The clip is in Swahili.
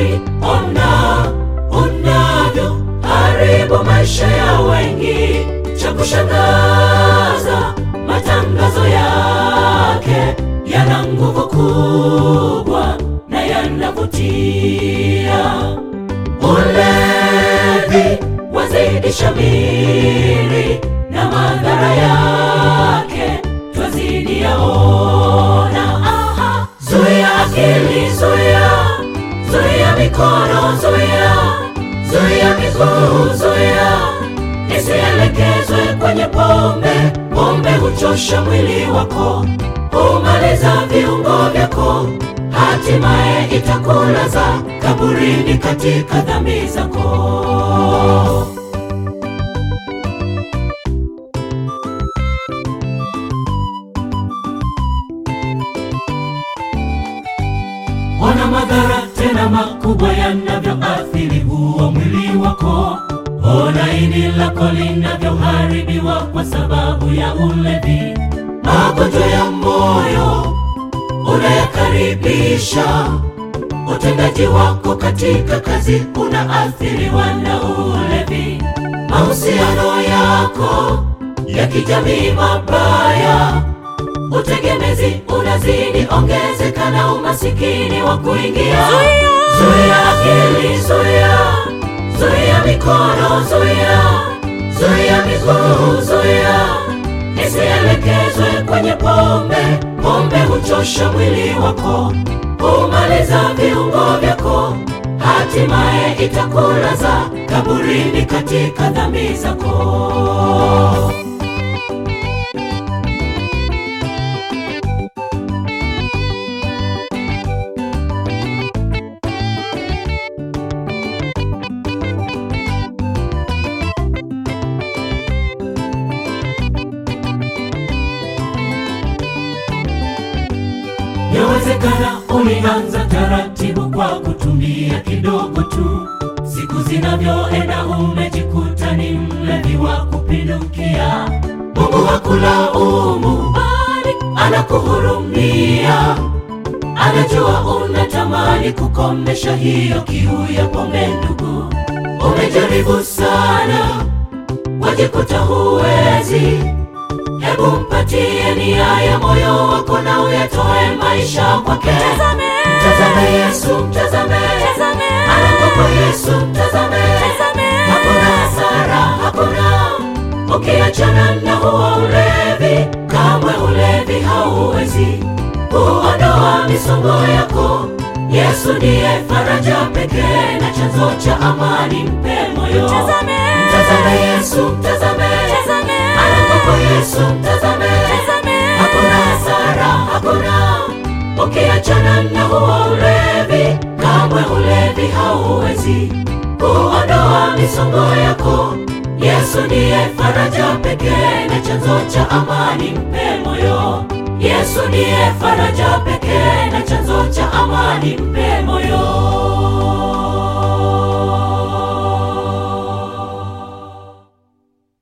habari, ona unavyo haribu maisha ya wengi. Cha kushangaza, matangazo yake yana nguvu kubwa na yanavutia. Ulevi wazidi shamiri na madhara yake twazidi yaona. Aha, zuia akili, zuia, zuia mikono, zuia, zuia miguu, zuia isielekezwe kwenye pombe. Pombe huchosha mwili wako, humaliza viungo vyako, hatimaye itakulaza kaburini katika dhambi zako. Ona madhara tena makubwa yanavyoathiri huo mwili wako. Ona ini lako linavyoharibiwa kwa sababu ya ulevi. Magonjwa ya moyo unayakaribisha, utendaji wako katika kazi unaathiriwa na ulevi. Mahusiano yako ya kijamii mabaya utegemezi unazidi ongezeka na umasikini wa kuingia. Zuia akili, zuia, zuia mikono, zuia, zuia miguu, zuia isielekezwe kwenye pombe. Pombe huchosha mwili wako, humaliza viungo vyako, hatimaye itakulaza kaburini katika dhambi zako. Yawezekana ulianza taratibu kwa kutumia kidogo tu, siku zinavyoenda umejikuta ni mlevi wa kupindukia. Mungu hakulaumu, bali anakuhurumia. Anajua unatamani kukomesha hiyo kiu ya pombe. Ndugu, umejaribu sana, wajikuta huwezi Hebu mpatie nia ya moyo wako na uyatoe maisha kwake. Mtazame Yesu, mtazame anakopo Yesu, mtazame hakuna hasara, hakuna ukiachana na huo ulevi, kamwe ulevi hauwezi kuondoa misongo yako. Yesu ndiye faraja pekee na chanzo cha amani, mpe moyo. Mtazame Yesu, mtazame anakopo Yesu, mtazame hakuna hasara, hakuna ukiachana na huo ulevi, kamwe ulevi hauwezi kuondoa misongo yako. Yesu ndiye faraja pekee na chanzo cha amani, mpe moyo. Yesu ndiye faraja pekee na chanzo cha amani, mpe moyo.